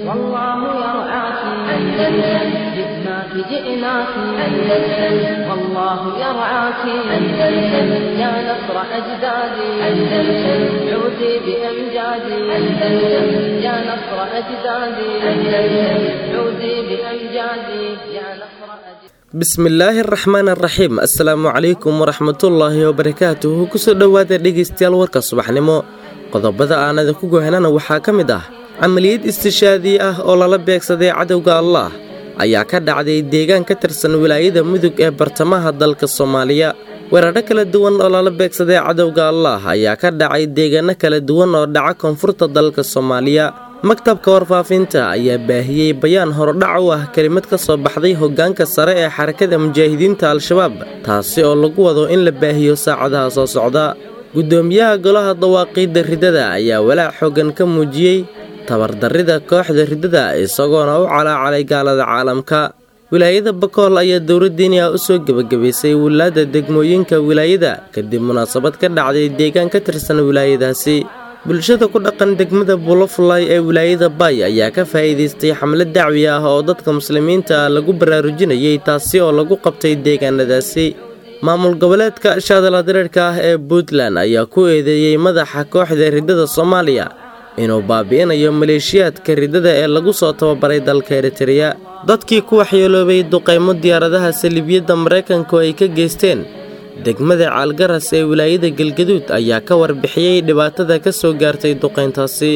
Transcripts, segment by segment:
والله يرعاك أندلسن جئناك جئناك أندلسن والله يرعاك أندلسن يا نصر أجدادي أندلسن عودي بأمجادي أندلسن يا نصر أجدادي أندلسن عودي بأمجادي يا نصر أجدادي bismillaahi araxmaan araxiim assalaamu calaykum waraxmatullaahi wabarakaatuhu kusoo dhowaada dhegaystayaal warka subaxnimo qodobada aan idinku gohanana waxaa ka mid ah camaliyad istishaadi ah oo lala beegsaday cadowga allaah ayaa ka dhacday deegaan ka tirsan wilaayada mudug ee bartamaha dalka soomaaliya weerarho kala duwan oo lala beegsaday cadowga allaah ayaa ka dhacay deegaano kala duwan oo dhaca koonfurta dalka soomaaliya maktabka warfaafinta ayaa baahiyey bayaan horodhac u ah kelimad ka soo baxday hoggaanka sare ee xarakada mujaahidiinta al-shabaab taasi oo lagu wado in la baahiyo saacadaha soo socda guddoomiyaha golaha dawaaqiidda riddada ayaa walaac xooggan ka muujiyey tabardarrida kooxda riddada isagoona u calaacalay gaalada caalamka wilaayada bakool ayaa dowladdiiniya u soo gebagabaysay wilaadda degmooyinka wilaayada kadib munaasabad ka dhacday deegaan ka tirsan wilaayadaasi bulshada ku dhaqan degmada bulofulay ee wilaayada bay ayaa ka faa'iidaystay xamlad dacwi ah oo dadka muslimiinta ah lagu baraarujinayay taasi oo lagu qabtay deegaanadaasi maamul goboleedka shaadala dareerka ah ee puntland ayaa ku eedeeyey madaxa kooxda riddada soomaaliya inuu baabi'inayo maleeshiyaadka riddada ee lagu soo tababaray dalka eritereya dadkii ku waxyeeloobay duqaymo diyaaradaha saliibiyadda maraykanku ay ka geysteen degmada caalgaras ee wilaayada galgaduud ayaa ka warbixiyey dhibaatada ka soo gaartay duqayntaasi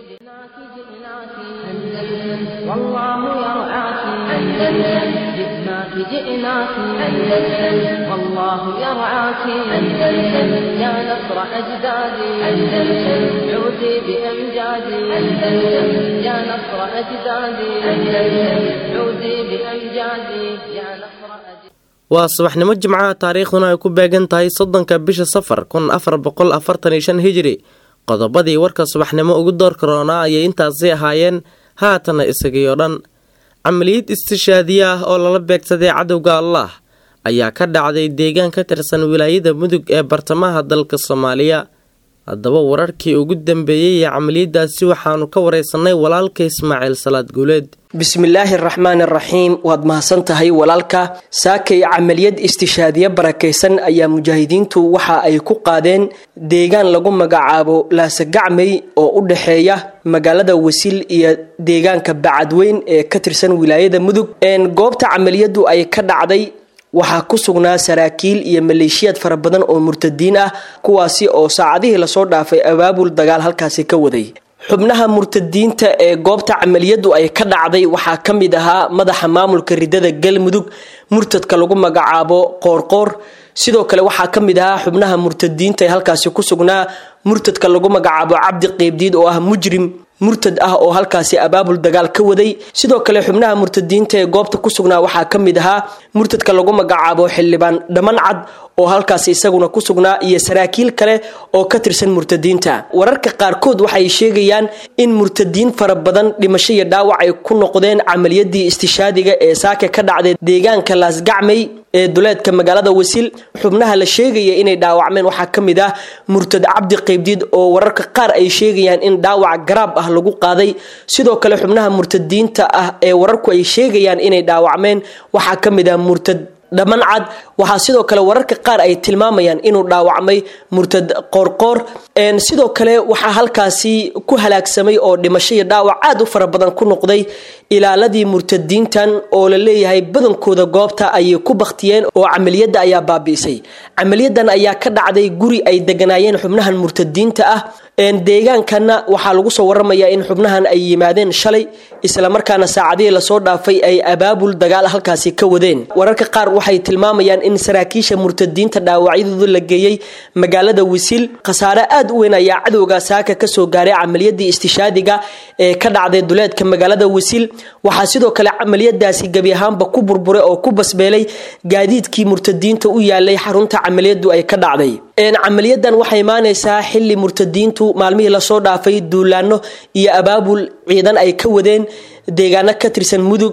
جئناك أندلسن والله يرعاك أندلسن يا نصر أجدادي أندلسن عودي بأمجادي أندلسن يا نصر أجدادي أندلسن عودي بأمجادي يا نصر أجدادي waa subaxnimo jimcaha taariikhduna ay ku beegan tahay soddonka bisha safar kun afar boqol afartan iyo shan hijiri qodobadii warka subaxnimo ugu door karoonaa ayay intaasi ahaayeen haatana isagii oo dhan camaliyad istishaadiye ah oo lala beegsaday cadowga allaah ayaa ka dhacday deegaan ka tirsan wilaayada mudug ee bartamaha dalka soomaaliya haddaba wararkii ugu dambeeyey ee camaliyadaasi waxaanu ka wareysanay walaalka ismaaciil salaad guuleed bismillaahi araxmaan araxiim waad mahadsan tahay walaalka saakay camaliyad istishaadiye barakaysan ayaa mujaahidiintu waxa ay ku qaadeen deegaan lagu magacaabo laasagacmey oo u dhexeeya magaalada wasiil iyo deegaanka bacadweyn ee ka tirsan wilaayada mudug goobta camaliyadu ay ka dhacday waxaa ku sugnaa saraakiil iyo maleeshiyaad fara badan oo murtadiin ah kuwaasi oo saacadihii lasoo dhaafay abaabul dagaal halkaasi ka waday xubnaha murtadiinta ee goobta camaliyadu ay ka dhacday waxaa ka mid ahaa madaxa maamulka riddada galmudug murtadka lagu magacaabo qoorqoor sidoo kale waxaa ka mid ahaa xubnaha murtadiinta ee halkaasi ku sugnaa murtadka lagu magacaabo cabdi qeybdiid oo ah mujrim murtad ah oo halkaasi abaabul dagaal ka waday sidoo kale xubnaha murtadiinta ee goobta ku sugnaa waxaa ka mid ahaa murtadka lagu magacaabo xildhibaan dhaman cad oo halkaasi isaguna ku sugnaa iyo saraakiil kale oo ka tirsan murtadiinta wararka qaarkood waxay sheegayaan in murtadiin fara badan dhimasho iyo dhaawac ay ku noqdeen camaliyadii istishaadiga ee saaka ka dhacday deegaanka laasgacmey ee duleedka magaalada wasiil xubnaha la sheegaya inay dhaawacmeen waxaa ka mid ah murtad cabdi qeybdiid oo wararka qaar ay sheegayaan in dhaawac garaab ah lagu qaaday sidoo kale xubnaha murtadiinta ah ee wararku ay sheegayaan inay dhaawacmeen waxaa ka mid ah murtad dhaman cad waxaa sidoo kale wararka qaar ay tilmaamayaan inuu dhaawacmay murtad qoorqoor sidoo kale waxaa halkaasi ku halaagsamay oo dhimasho iyo dhaawac aad u fara badan ku noqday ilaaladii murtadiintan oo la leeyahay badankooda goobta ayay ku baktiyeen oo camaliyadda ayaa baabi'isay camaliyadan ayaa ka dhacday guri ay deganaayeen xubnahan murtadiinta ah deegaankanna waxaa lagu soo waramayaa in xubnahan ay yimaadeen shalay islamarkaana saacadihii lasoo dhaafay ay abaabul dagaal halkaasi ka wadeen wararka qaar waxay tilmaamayaan in saraakiisha murtadiinta dhaawacyadooda la geeyey magaalada wisiil khasaare aad u weyn ayaa cadowga saaka kasoo gaaray camaliyadii istishaadiga ee ka dhacday duleedka magaalada wisiil waxaa sidoo kale camaliyadaasi gebi ahaanba ku burburay oo ku basbeelay gaadiidkii murtadiinta u yaalay xarunta camaliyadu ay ka dhacday camaliyadan waxay imaaneysaa xili murtadiintu maalmihii lasoo dhaafay duulaano iyo abaabul ciidan ay ka wadeen deegaano ka tirsan mudug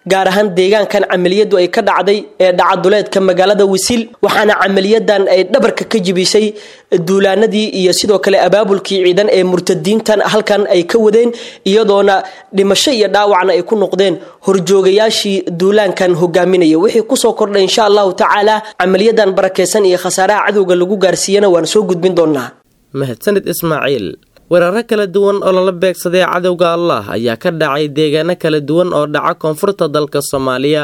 gaar ahaan deegaankan camaliyadu ay ka dhacday ee dhacaduleedka magaalada wisil waxaana camaliyadan ay dhabarka ka jibisay duulaanadii iyo sidoo kale abaabulkii ciidan ee murtadiintan halkan ay ka wadeen iyadoona dhimasho iyo dhaawacna ay ku noqdeen horjoogayaashii duulaankan hogaaminaya wixii kusoo kordhay insha allahu tacaala camaliyadan barakeysan iyo khasaaraha cadowga lagu gaarsiiyana waan soo gudbin doonaa mahadsanid ismaaciil weeraro kala duwan oo lala beegsaday cadowga allah ayaa ka dhacay deegaano kala duwan oo dhaca koonfurta dalka soomaaliya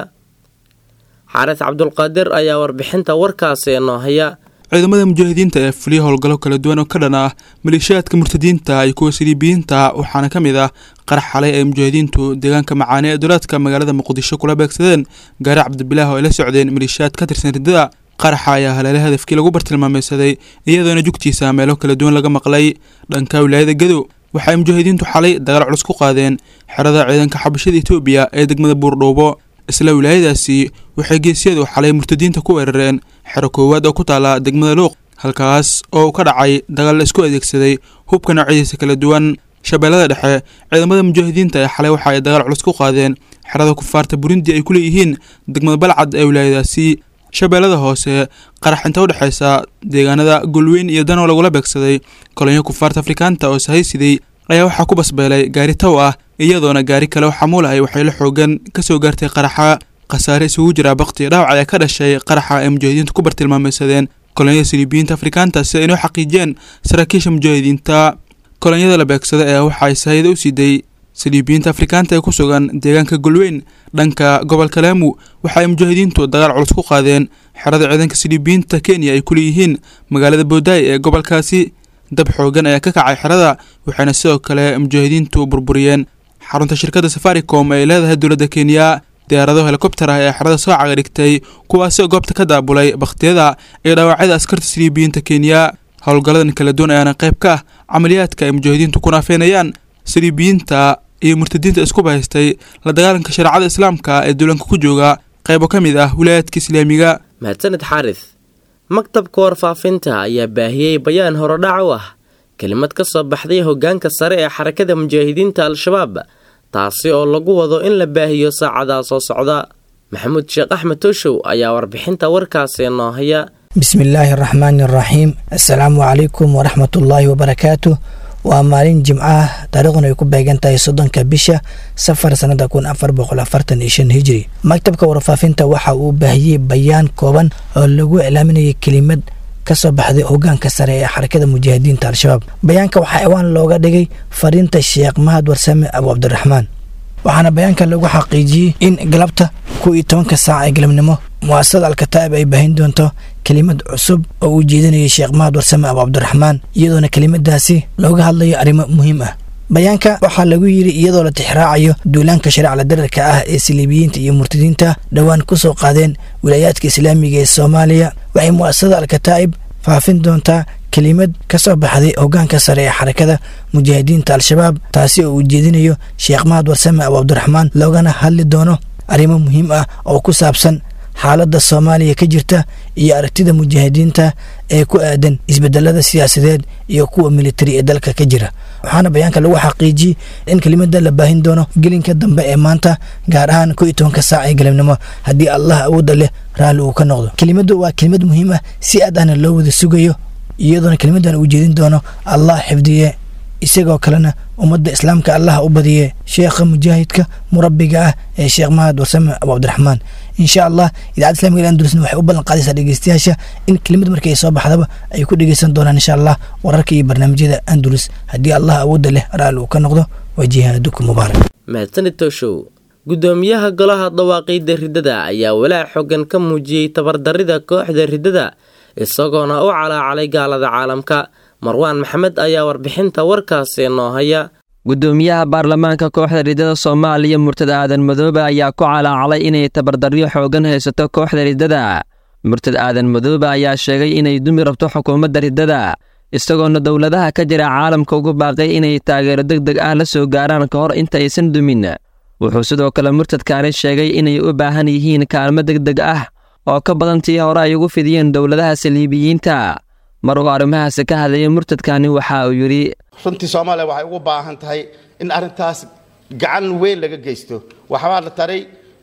xaaris cabdulqaadir ayaa warbixinta warkaasi noo haya ciidamada mujaahidiinta ee fuliya howlgallo kala duwan oo ka dhan ah maleeshiyaadka murtadiinta iyo kuwa saliibiyiinta waxaana ka mid ah qarax xalay ay mujaahidiintu deegaanka macaane ee dowlaadka magaalada muqdisho kula beegsadeen gaari cabdibilaah oo ay la socdeen maleeshiyaad ka tirsan riddada qaraxa ayaa haleele hadafkii lagu bartilmaameysaday iyadoona jugtiisa meelo kala duwan laga maqlay dhanka wilaayada gadow waxaay mujaahidiintu xalay dagaal culus ku qaadeen xerada ciidanka xabashada etoobiya ee degmada buurdhowbo isla wilaayadaasi waxay geesyadu xalay murtadiinta ku weerareen xero koowaad oo ku taala degmada luuq halkaas oo uu ka dhacay dagaal la isku adeegsaday hubka noocyadiisa kala duwan shabeellada dhexe ciidamada mujaahidiinta ee xalay waxa ay dagaal culus ku qaadeen xerada kufaarta burundi ay ku leeyihiin degmada balcad ee wilaayadaasi shabeellada hoose qarax inta udhexeysa deegaanada golweyn iyo danoo lagula beegsaday kolonyo kufaarta afrikaanta oo sahaysiday ayaa waxaa ku basbeelay gaari tow ah iyadoona gaari kale oo xamuul ahay waxayla xoogan kasoo gaartay qaraxa khasaare isugu jira bakti dhaawac ayaa ka dhashay qaraxa ay mujaahidiintu ku bartilmaameysadeen kolonyada saliibiyiinta afrikaanta si ay inoo xaqiijiyeen saraakiisha mujaahidiinta kolonyada la beegsada ee waxaay sahayda u siiday saliibiyiinta afrikaanta ee ku sugan deegaanka golweyn dhanka gobolka laamu waxa ay mujaahidiintu dagaal culus ku qaadeen xerada ciidanka saliibiyiinta kenya ay ku leeyihiin magaalada boodaay ee gobolkaasi dab xoogan ayaa ka kacay xerada waxayna sidoo kale mujaahidiintu burburiyeen xarunta shirkadda safaricom ee leedahay dowladda kenya diyaarado helikobter ah ee xerada soo cagadhigtay kuwaasoo goobta ka daabulay bakhtiyada iyo dhaawacyada askarta saliibiyiinta kenya howlgalladan kala duwan ayaana qayb ka ah camaliyaadka ay mujaahidiintu ku naafeynayaan saliibiyiinta iyo murtadiinta isku bahaystay la dagaalanka shareecada islaamka ee duulanka ku jooga qaybo ka mid ah wilaayaadka islaamiga mahadsanid xaaris maktabka warfaafinta ayaa baahiyey bayaan horodhac u ah kelimad ka soo baxday hoggaanka sare ee xarakada mujaahidiinta al-shabaab taasi oo lagu wado in la baahiyo saacadaa soo socda maxamuud sheekh axmed tooshow ayaa warbixinta warkaasi noo haya bismi illaahi araxmaani araxiim assalaamu calaykum waraxmatullaahi wabarakaatu waa maalin jimco ah taariikhduna ay ku beegan tahay soddonka bisha safar sannada kun afar boqol afartan iyo shan hijri maktabka warfaafinta waxa uu baahiyey bayaan kooban oo lagu iclaaminayay kelimad ka soo baxday hoggaanka sare ee xarakada mujaahidiinta al-shabaab bayaanka waxaa ciwaan looga dhigay fariinta sheekh mahad warsame abu cabdiraxmaan waxaana bayaanka lagu xaqiijiyey in galabta kow iyo tobanka saac ee galabnimo mu'asasada alkataa'ib ay baahin doonto kelimad cusub oo uu jeedinayay sheekh mahad warsame abu cabdiraxmaan iyadoona kelimadaasi looga hadlayo arrimo muhiim ah bayaanka waxaa lagu yidhi iyadoo la tixraacayo duulaanka shareecla dararka ah ee saliibiyiinta iyo murtadiinta dhowaan ku soo qaadeen wilaayaadka islaamiga ee soomaaliya waxay mu'asasada alkataa'ib faafin doontaa kelimad ka soo baxday hoggaanka sare ee xarakada mujaahidiinta al-shabaab taasi oo uu jeedinayo sheekh mahad warsame abu cabdiraxmaan loogana hadli doono arrimo muhiim ah oo ku saabsan xaaladda soomaaliya ka jirta iyo aragtida mujaahidiinta ee ku aadan isbedelada siyaasadeed iyo kuwa militari ee dalka ka jira waxaana bayaanka lagu xaqiijiyey in kelimada la baahin doono gelinka dambe ee maanta gaar ahaan ko iyo tobanka saac ee galabnimo haddii allah awoodda leh raalli uu ka noqdo kelimadu waa kelimad muhiim ah si aad ahna loo wada sugayo iyadoona kelimadan uu jeedin doono allah xifdiye isagoo kalena ummadda islaamka allah u badiye sheekha mujaahidka murabbiga ah ee sheekh mahad warsame abu cabdiraxmaan insha allah idaacadda islamiga andulsna waxay u ballan qaadaysaa dhegeystayaasha in kelimad markii ay soo baxdaba ay ku dhegeysan doonaan insha allah wararka iyo barnaamijyada andulus haddii allah awoodda leh raalli uu ka noqdo waa jihaadukum mubaarak mahadsanid tooshow guddoomiyaha golaha dawaaqiidda riddada ayaa walaac xoogan ka muujiyey tabardarrida kooxda riddada isagoona u calaacalay gaalada caalamka marwaan maxamed ayaa warbixinta warkaasi noo haya guddoomiyaha baarlamaanka kooxda riddada soomaaliya murtad aadan madoobe ayaa ku calaacalay inay tabardaryo xoogan haysato kooxda riddada murtad aadan madoobe ayaa sheegay inay dumi rabto xukuumadda riddada isagoona dowladaha ka jira caalamka ugu baaqay inay taageero deg deg ah la soo gaaraan ka hor intaysan dumin wuxuu sidoo kale murtadkaani sheegay inay u baahan yihiin kaalmo deg deg ah oo ka badan tii hore ay ugu fidiyeen dowladaha saliibiyiinta mar uu arrimahaasi ka hadlayay murtadkani waxa uu yidhi runtii soomaaliya waxay ugu baahan tahay in arrintaas gacan weyn laga geysto waxbaa la taray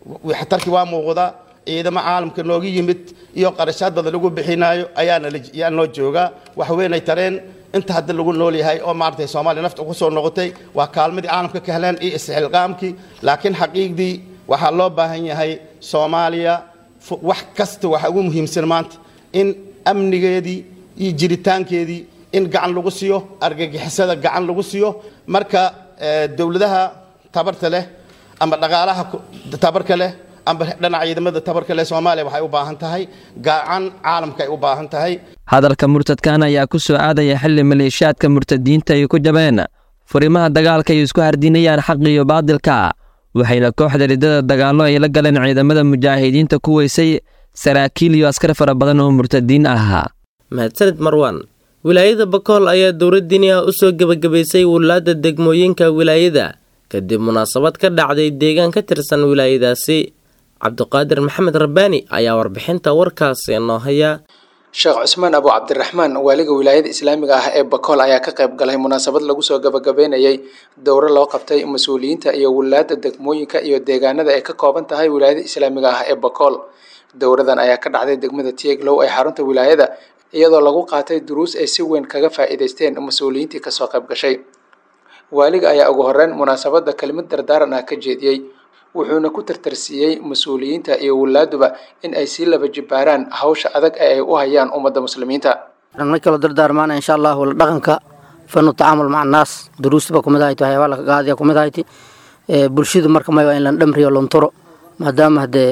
waxtarkii waa muuqdaa ciidamo caalamka nooga yimid iyo qarashaad badan lagu bixinaayo ayaana yaa noo joogaa wax weynay tareen inta hadda lagu nool yahay oo maaragtay soomaaliya nafta ku soo noqotay waa kaalmadii caalamka ka heleen iyo isxilqaamkii laakiin xaqiiqdii waxaa loo baahan yahay soomaaliya wax kasta waxa ugu muhiimsan maanta in amnigeedii iyo jiritaankeedii in gacan lagu siiyo argagixisada gacan lagu siiyo marka dowladaha tabarta leh ama dhaqaalaha tabarka leh amba dhinaca ciidamada tabarka leh soomaaliya waxay u baahan tahay gacan caalamka ay u baahan tahay hadalka murtadkan ayaa ku soo aadaya xilli maleeshiyaadka murtadiinta ay ku jabeen furimaha dagaalka ay isku hardinayaan xaq iyo baadilka waxayna kooxda riddada dagaallo ay la galeen ciidamada mujaahidiinta ku weysay saraakiil iyo askar fara badan oo murtadiin ah mahadsanid marwan wilaayada bakool ayaa dowladdiini ah u soo gebagabaysay wulaadda degmooyinka wilaayada kadib munaasabad ka dhacday deegaan ka tirsan wilaayadaasi cabdiqaadir maxamed rabbaani ayaa warbixinta warkaasi noo haya sheekh cusmaan abu cabdiraxmaan waaliga wilaayada islaamiga ah ee bakool ayaa ka qayb galay munaasabad lagu soo gabagabeynayay dowro loo qabtay mas-uuliyiinta iyo wulaadda degmooyinka iyo deegaanada ay ka kooban tahay wilaayada islaamiga ah ee bakool dowradan ayaa ka dhacday degmada tieglow ee xarunta wilaayada iyadoo lagu qaatay duruus ay si weyn kaga faa'iidaysteen mas-uuliyiintii kasoo qayb gashay waaliga ayaa ugu horeyn munaasabadda kelimad dardaaran ah ka jeediyey wuxuuna ku tartarsiiyey mas-uuliyiinta iyo wulaaduba in ay sii laba jibaaraan hawsha adag ee ay u hayaan ummadda muslimiinta ma kaloo dardaarmaana insha allahu la dhaqanka fanu tacaamul maca annaas duruustaba kumid ahayt waxyaabaa laka qaadiya kumid ahayt bulshadu marka may waa in lan dhamriyo lonturo maadaama haddee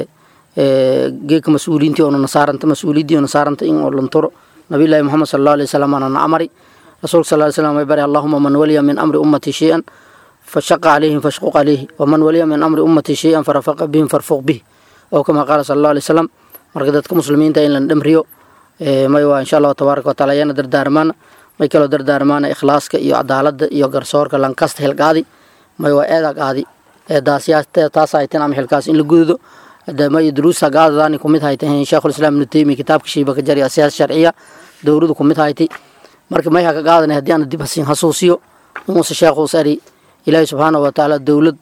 geeka mas-uuliyiintii oona nasaaranta mas-uuliyaddii oona saaranta in oo lonturo nabiyullaahi moxamed sala allahu alay wasalam aana na amari rasuulka sal ly slam way bari allahuma man waliya min amri ummati shay-an fashaqa calayhim fashquq calayhi waman waliya min amri ummati shay-an farafaqa bihim farfuq bih oo kama qaala sala allahu alay wasalam marka dadka muslimiinta in lan dhamriyo may waa insha allahu tabaaraka wataala ayaana dardaarmaana may kaloo dardaarmaana ikhlaaska iyo cadaaladda iyo garsoorka lankasta hilqaadi may waa eeda qaadi taas hayteen ama xilkaas in la gududo may duruusta gaadadaani kumid haytay sheekhulislaam ibnu taymiya kitaabka shiibaka jari siyaasa sharciya dowladu kumid haytay marka may haka qaadanay haddii aan dib hasin hasuusiyo inuuse sheekhuus ari ilaahay subxaanahu watacaala dowlad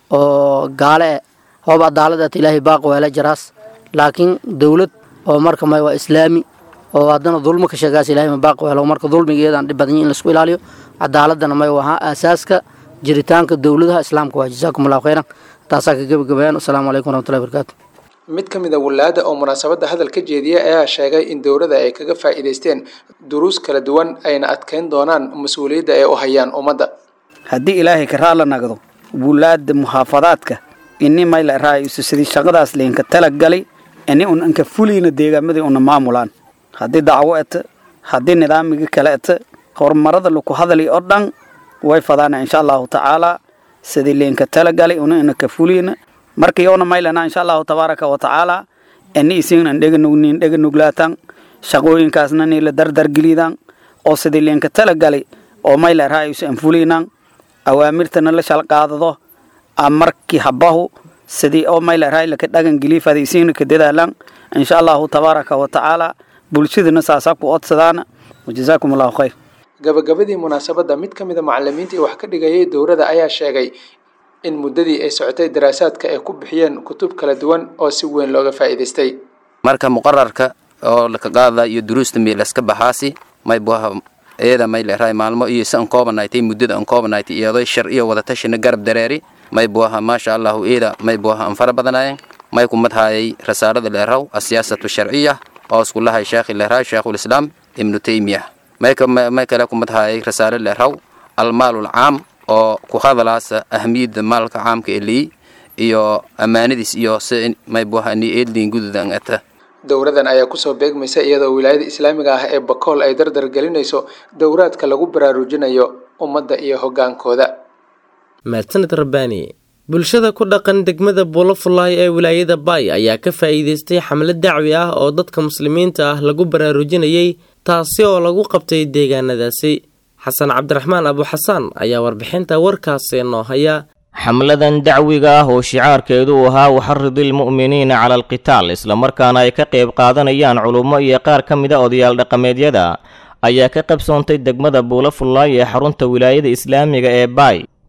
oo gaale e hoob cadaalad at ilaahay baaq weela jaraas laakiin dowlad oo marka may waa islaami oo haddana dulmo ka sheegaas ilahay ma baaq weelo marka dulmigeedaan dhib badan in laisku ilaaliyo cadaaladana may wahaa aasaaska jiritaanka dowladaha islaamka waa jazaakum allahu khayran taasaa ka gebagabayaan asalaamu calaykum waraxmatullahi barakaatu mid ka mid a wulaada oo munaasabadda hadal ka jeediya ayaa sheegay in dowladda ay kaga faa'iidaysteen duruus kala duwan ayna adkeyn doonaan mas-uuliyadda ay u hayaan ummadda haddii ilaahay ka raala nagdo wulaada muxaafadaadka ini mayla raayuso sidii shaqadaas laynka talagalay ini un anka fuliina deegaamadii una maamulaan haddii dacwo eta haddii nidaamigii kale eta horumarada laku hadali oo dhan way fadaana insha allahu tacaala sidii laynka talagalay una inaka fuliina marka yoona maylana insha allahu tabaaraka wa tacaala ini isignan dheganugnin dheganuglaatan shaqooyinkaasna nila dardargelidan oo sidii laynka talagalay oo mayla raayuso an fuliinan awaamirtana la shalqaadado markii habahu sidii oo mayla raayilaka dhagan geliifada isigna ka dadaalan insha allahu tabaaraka wa tacaala bulshadana saasaa ku odsadaana wajazaakum allahu khayr gabagabadii munaasabadda mid ka mid a macalimiintii wax ka dhigayay dowladda ayaa sheegay in muddadii ay socotay daraasaadka ay ku bixiyeen kutub kala duwan oo si weyn looga faa'iidaystay marka muqararka oo laka qaada iyo duruusta milaska baxaasi may buha iyada may leerahay maalmo iyo si an koobanaaytay muddada an koobanaaytay iyadoo shar iyo wadatashina garab dareeri may buaha maasha allahu iyada may buaha an fara badanaayeen may kumadhaayay rasaarada leeraw asiyaasatu sharciya oo iskulahay sheekhi leerahay sheekhulislaam ibnu taymiya may kale kumadhaayay rasaaro leeraw almaalul caam oo ku hadalaasa ahamiyadda maalka caamka elii iyo ammaanadiis iyo si may buaha ni eedliin gududan ata dowradan ayaa kusoo beegmaysa iyadoo wilaayada islaamiga ah ee bakool ay dardar gelinayso dowraadka lagu baraarujinayo ummadda iyo hoggaankooda mahadsaned rabbaani bulshada ku dhaqan degmada buulafulaay ee wilaayada baay ayaa ka faa'iidaystay xamlad dacwi ah oo dadka muslimiinta ah lagu baraarujinayay taasi oo lagu qabtay deegaanadaasi xasan cabdiraxmaan abuxasaan ayaa warbixinta warkaasi noo haya xamladan dacwiga ah oo shicaarkeedu uu ahaa waxaridilmu'miniina cala alqitaal islamarkaana ay ka qayb qaadanayaan culummo iyo qaar ka mida odayaal dhaqameedyada ayaa ka qabsoontay degmada buulafullaay ee xarunta wilaayada islaamiga ee baay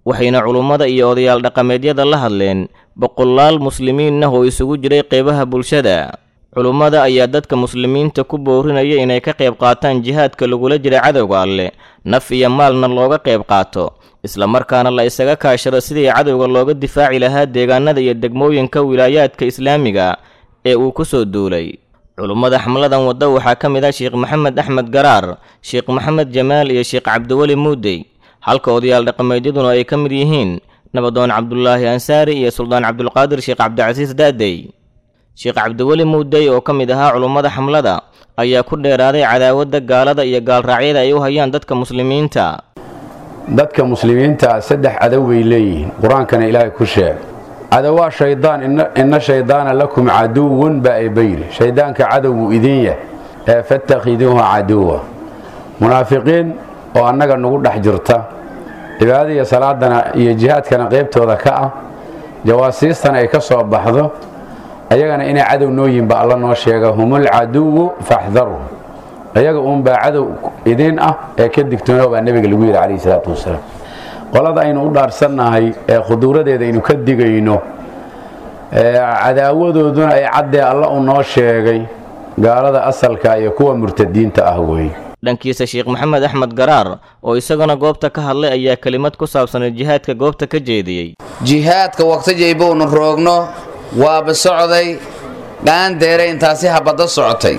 waxayna culummada iyo odayaal dhaqameedyada la hadleen boqolaal muslimiin ah oo isugu jiray qeybaha bulshada culummada ayaa dadka muslimiinta ku boorinaya inay ka qayb qaataan jihaadka lagula jira cadowga alleh naf iyo maalna looga qayb qaato islamarkaana la isaga kaashado sidii cadowga looga difaaci lahaa deegaanada iyo degmooyinka wilaayaadka islaamiga ee uu ku soo duulay culummada xamladan wadda waxaa ka mid ah sheekh maxamed axmed garaar sheekh maxamed jamaal iyo sheekh cabdiweli muudey halka odayaal dhaqameedyaduna ay ka mid yihiin nabadoon cabdulaahi ansaari iyo suldaan cabdulqaadir sheekh cabdicasiis daadey sheekh cabdiweli muudey oo ka mid ahaa culummada xamlada ayaa ku dheeraaday cadaawadda gaalada iyo gaalraacyada ay u hayaan dadka muslimiinta dadka muslimiinta saddex cadow bay leeyihiin qur-aankana ilaahay ku sheeg cadowaa shaydaan inna shaydaana lakum caduwun baa ebayri shayddaanka cadow buu idin yahay ee fattakhiduuhu caduwa munaafiqiin oo annaga nagu dhex jirta cibaadada iyo salaadana iyo jihaadkana qaybtooda ka ah jawaasiistana ay ka soo baxdo ayagana inay cadow noo yihinba alla noo sheega humul caduwu faxdaru ayaga uunbaa cadow idiin ah ee ka digtoono baa nebiga lagu yidhi calayhi salaatu wasalaam qolada aynu u dhaarsannahay ee khuduuradeeda aynu ka digayno cadaawadooduna ay caddee alla u noo sheegay gaalada asalka iyo kuwa murtadiinta ah weeye dhankiisa sheekh maxamed axmed garaar oo isaguna goobta ka hadlay ayaa kelimad ku saabsanay jihaadka goobta ka jeediyey jihaadka waqtajaybuunu roogno waaba socday dhaandeere intaasi habadda socotay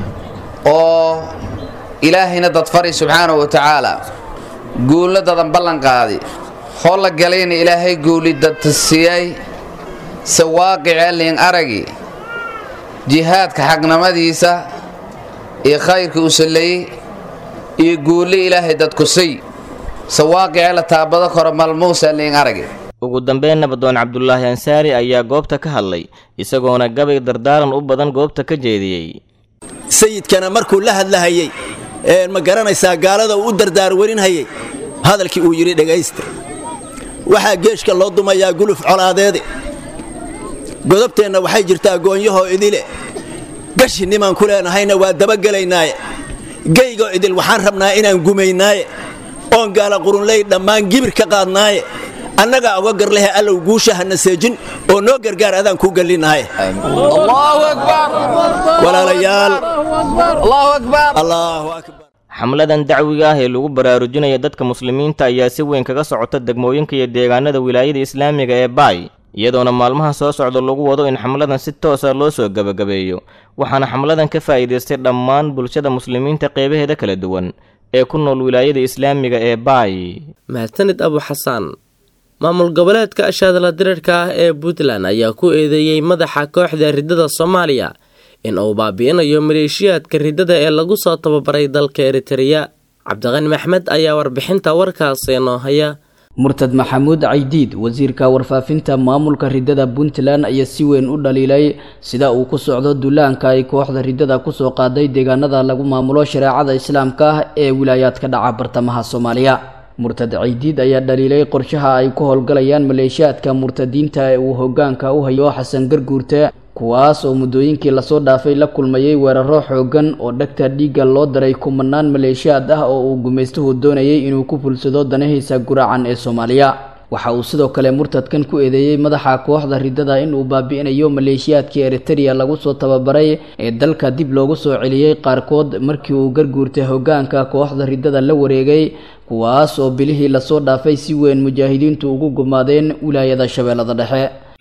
oo ilaahayna dadfari subxaanahu wa tacaala guulna dadan ballan qaadi hoo la galayna ilaahay guuli dadsiiyey se waaqicee liin aragi jihaadka xagnamadiisa iyo khayrka u sallayey iyo guulli ilaahay dadkusay se waaqicee la taabado karo malmuusa liin aragi ugu dambeyn nabadoon cabdulaahi ansaari ayaa goobta ka hadlay isagoona gabay dardaaran u badan goobta ka jeediyey sayidkana markuu la hadlahayey ee ma garanaysaa gaalada uu u dardaarwarinhayay hadalkii uu yidhi dhegaysta waxaa geeshka loo dumayaa guluf colaadeede godobteenna waxay jirtaa goonyahoo idile gashi nimaan ku leenahayna waa dabagelaynaaye geygoo idil waxaan rabnaa inaan gumaynaaye oon gaala qurunley dhammaan gibir ka qaadnaaye annagaa uga garlehe allow guusha hana seejin oo noo gargaar adaan kuu gallinahay walaalayaal allahu akbar xamladan dacwiga ah ee lagu baraarujinaya dadka muslimiinta ayaa si weyn kaga socota degmooyinka iyo deegaanada wilaayada islaamiga ee baay iyadoona maalmaha soo socda lagu wado in xamladan si toosa loo soo gebagabeeyo waxaana xamladan ka faa'iidaystay dhammaan bulshada muslimiinta qeybaheeda kala duwan ee ku nool wilaayada islaamiga ee baay mahadsanid abu xasaan maamul goboleedka ashaadala dirarka ah ee puntland ayaa ku eedeeyey madaxa kooxda riddada soomaaliya in uu baabi'inayo maleeshiyaadka riddada ee lagu soo tababaray dalka eritereya cabdiqani maxmed ayaa warbixinta warkaasi noo haya murtad maxamuud caydiid wasiirka warfaafinta maamulka riddada puntland ayaa si weyn u dhaliilay sida uu ku socdo dullaanka ay kooxda riddada kusoo qaaday deegaanada lagu maamulo shareecada islaamka ah ee wilaayaadka dhaca bartamaha soomaaliya murtad caydiid ayaa dhaliilay qorshaha ay ku howlgalayaan maleeshiyaadka murtadiinta ee uu hogaanka u hayo xasan garguurte kuwaas oo muddooyinkii lasoo dhaafay la kulmayay weeraro xoogan oo dhagta dhiigga loo daray kumanaan maleeshiyaad ah oo uu gumaystuhu doonayay inuu ku fulsado danahiisa guraacan ee soomaaliya waxa uu sidoo kale murtadkan ku eedeeyey madaxa kooxda riddada inuu baabi'inayo maleeshiyaadkii eritereya lagu soo tababaray ee dalka dib loogu soo celiyey qaarkood markii uu garguurtay hogaanka kooxda riddada la wareegay kuwaas oo bilihii lasoo dhaafay si weyn mujaahidiintu ugu gumaadeen wilaayada shabeellada dhexe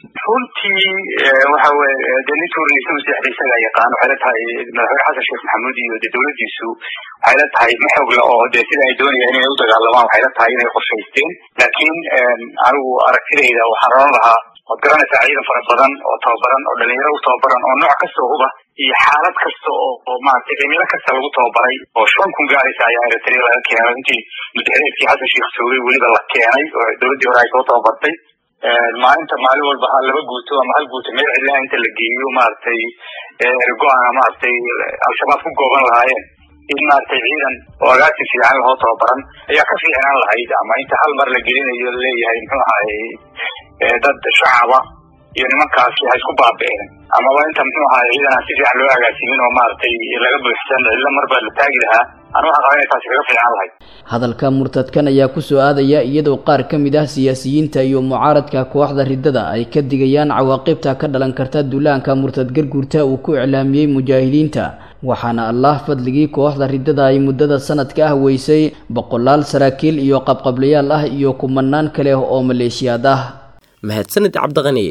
runtii waxa weye dee nin tuuraysa masiixda isagaa yaqaan waxay la tahay madaxweyne xasan sheekh maxamuud iyo dee dowladdiisu waxay la tahay ma xoogla oo dee sida ay doonayaan inay u dagaalamaan waxay la tahay inay qorshaysteen laakiin anigu aragtidayda waxaan oran lahaa waad garanaysaa ciidan fara badan oo tababaran oo dhalinyaro u tababaran oo nooc kasta oo huba iyo xaalad kasta oo oo maaragtay cimilo kasta lagu tababaray oo shan kun gaaraysa ayaa eritrea laga keenay intii madaxweynekii xasan sheekh joogay weliba la keenay oo dowladdii hore ay soo tababartay maalinta maalin walba ha laba guuto ama hal guuto meel cidlaha inta la geeyo maaragtay ergo-ana maaragtay al-shabaab ku gooban lahaayeen in maaragtay ciidan oo agaasi fiican lahoo tababaran ayaa ka fiicnaan lahayd ama inta hal mar la gelinayo laleeyahay muxuu ahay dad shacaba iyo nimankaasi ha isku baabi'een amaba inta muxuu ahaa ciidan aan si fiican loo agaasimin oo maaragtay laga buuxsan illa marba la taagi lahaa anu waxaan qabaa inay taasi kaga fiican lahayd hadalka murtadkan ayaa ku soo aadaya iyadoo qaar ka mid ah siyaasiyiinta iyo mucaaradka kooxda riddada ay ka digayaan cawaaqibta ka dhalan karta duulaanka murtad garguurta uu ku iclaamiyey mujaahidiinta waxaana allah fadligii kooxda riddada ay muddada sanadka ah weysay boqolaal saraakiil iyo qabqablayaal ah iyo kumanaan kale oo maleeshiyaad ah mahadsanid cabdiqani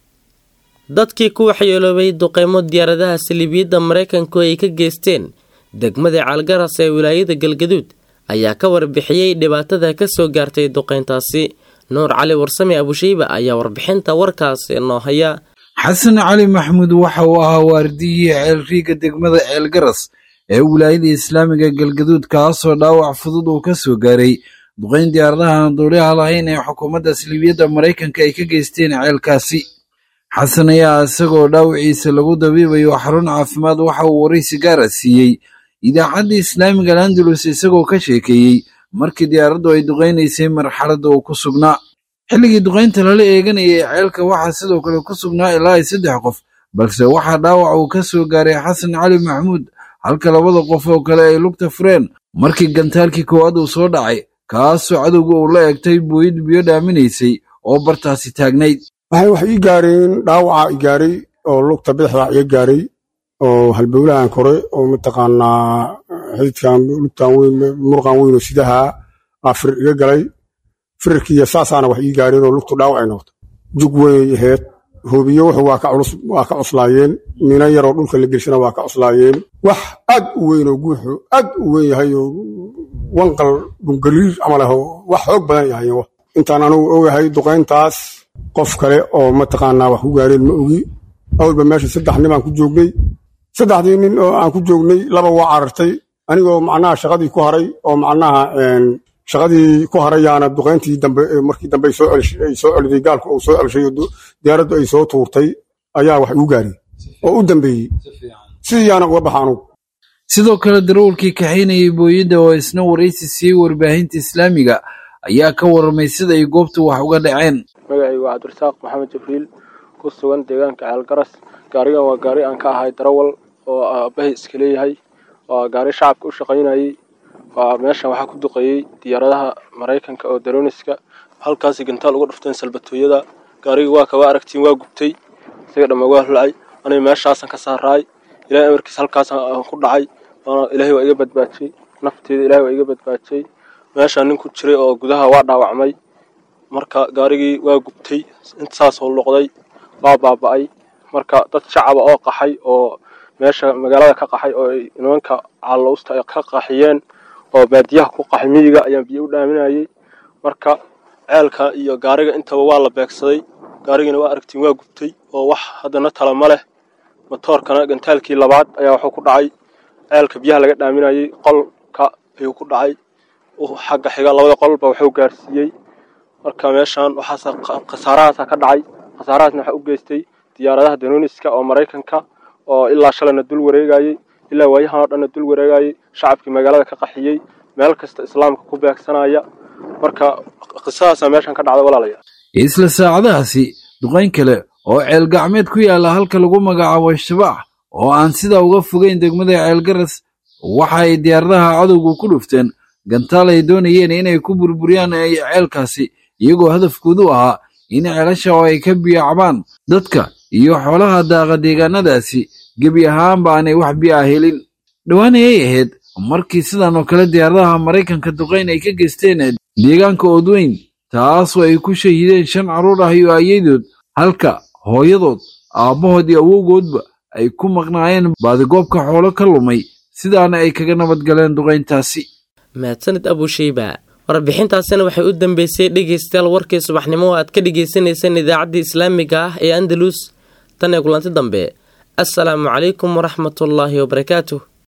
dadkii ku waxyeeloobay duqeymo diyaaradaha saliibiyadda maraykanku ay ka geysteen degmada caalgaras ee wilaayada galgaduud ayaa ka warbixiyey dhibaatada ka soo gaartay duqeyntaasi nuur cali warsame abushayba ayaa warbixinta warkaasi noo haya xasan cali maxamuud waxa uu ahaa waardiyihii ceelriiga degmada ceelgaras ee wilaayada islaamiga galgaduud kaasoo dhaawac fudud uu ka soo gaaray duqeyn diyaaradaha aan duuliyaha lahayn ee xukuumadda saliibiyadda maraykanka ay ka geysteen ceelkaasi xasan ayaa isagoo dhaawiciisa lagu dabiibayo xarun caafimaad waxa uu waraysi gaara siiyey idaacadda islaamiga landalus isagoo ka sheekeeyey markii diyaaraddu ay duqaynaysay marxaladda uu ku sugnaa xilligii duqaynta lala eeganayay ceelka waxaa sidoo kale ku sugnaa ilaa ay saddex qof balse waxaa dhaawac uu ka soo gaaray xasan cali maxamuud halka labada qof oo kale ay lugta fureen markii gantaalkii koowaad uu soo dhacay kaasoo cadowga uu la egtay buuyid biyo dhaaminaysay oo bartaasi taagnayd waxay wax ii gaareen dhaawaca i gaaray oo lugta bidixda iga gaaray oo halbowlahan kore oo mataqaanaa xididkan lugtan weyn murqan weyn oo sidaha aa firir iga galay firirkiiyo saasaana wax ii gaareen oo lugtu dhaawac ay noqotay jug weyn aheyd hoobiyo wuxuu waa ka culus waa ka cuslaayeen mina yaroo dhulka la gelshana waa ka cuslaayeen wax aad u weyn oo guuxu aad u weyn yahay oo wanqal dhungaliir camal ah oo wax xoog badan yahay intaan anugu ogahay duqayntaas qof kale oo mataqaanaa wax ku gaareen ma ogi awalba meesha saddex nin baan ku joognay saddexdii nin oo aan ku joognay laba waa carartay anigoo macnaha shaqadii ku haray oo macnaha shaqadii ku harayaana duqayntii dambe markii dambe ay soo celiday gaalku uu soo celshay oo diyaaraddu ay soo tuurtay ayaa wax igu gaariyey oo u dambeeyey sidiiyaana uga baxa anugu sidoo kale darawalkii kaxaynayay booyadda oo isna waraysi siiyey warbaahinta islaamiga ayaa ka warramay sida ay goobtu wax uga dhaceen magacaygu waa cabdirasaaq maxamed jibriil ku sugan deegaanka ceelgaras gaarigan waa gaari aan ka ahay darawal oo aabbahay iska leeyahay waa gaari shacabka u shaqaynayay waa meeshan waxaa ku duqeeyey diyaaradaha maraykanka oo daroniska halkaasi gantaal uga dhufteen salbatooyada gaarigii waa kaba aragtiin waa gubtay isaga dhamma waa hulacay aniga meeshaasan ka saaraay ilahay amarkiis halkaasaan ku dhacay ilaahay waa iga badbaajiyey nafteeda ilahay waa iga badbaajiyey meeshaan nin ku jiray oo gudaha waa dhaawacmay marka gaarigii waa gubtay intaasoo loqday waa baaba'ay marka dad shacaba oo qaxay oo meesha magaalada ka qaxay oo ay nimanka caalowsta ay ka qaxiyeen oo baadiyaha ku qaxay miyiga ayaan biyo u dhaaminayay marka ceelka iyo gaariga intaba waa la beegsaday gaarigiina waa aragtiin waa gubtay oo wax haddana tala ma leh matoorkana gantaalkii labaad ayaa wuxuu ku dhacay ceelka biyaha laga dhaaminayay qolka ayuu ku dhacay xagga xiga labada qolba wuxuu gaarsiiyey marka meeshaan waxaas khasaarahaasa ka dhacay khasaarahaasna waxaa u geystay diyaaradaha danoniska oo maraykanka oo ilaa shalayna dul wareegayey ilaa waayahan oo dhanna dul wareegayey shacabkii magaalada ka qaxiyey meel kasta islaamka ku beegsanaya marka qisadaasa meeshan ka dhacda walaalayaal isla saacadahaasi duqayn kale oo ceel gacmeed ku yaalla halka lagu magacaabo shabaax oo aan sidaa uga fogeyn degmada ceelgaras waxa ay diyaaradaha cadowgu ku dhufteen gantaal ay doonayeen inay ku burburiyaan ceelkaasi iyagoo hadafkoodu ahaa in ceelasha oo ay ka biyacbaan dadka iyo xoolaha daaqa deegaanadaasi gebi ahaanba aanay wax biyaa helin dhowaan ayay ahayd markii sidan oo kale diyaaradaha maraykanka duqayn ay ka geysteen deegaanka oodweyn taasoo ay ku shahiideen shan carruur ah iyo ayadood halka hooyadood aabbahood iyo awowgoodba ay ku maqnaayeen baadigoobka xoolo ka lumay sidaana ay kaga nabad galeen duqayntaasi mahadsanid abushayba warbixintaasina waxay u dambeysay dhegaystayaal warkii subaxnimo oo aad ka dhagaysanayseen idaacaddii islaamiga ah ee andalus tan ee kulanti dambe assalaamu calaykum waraxmatullaahi wabarakaatuh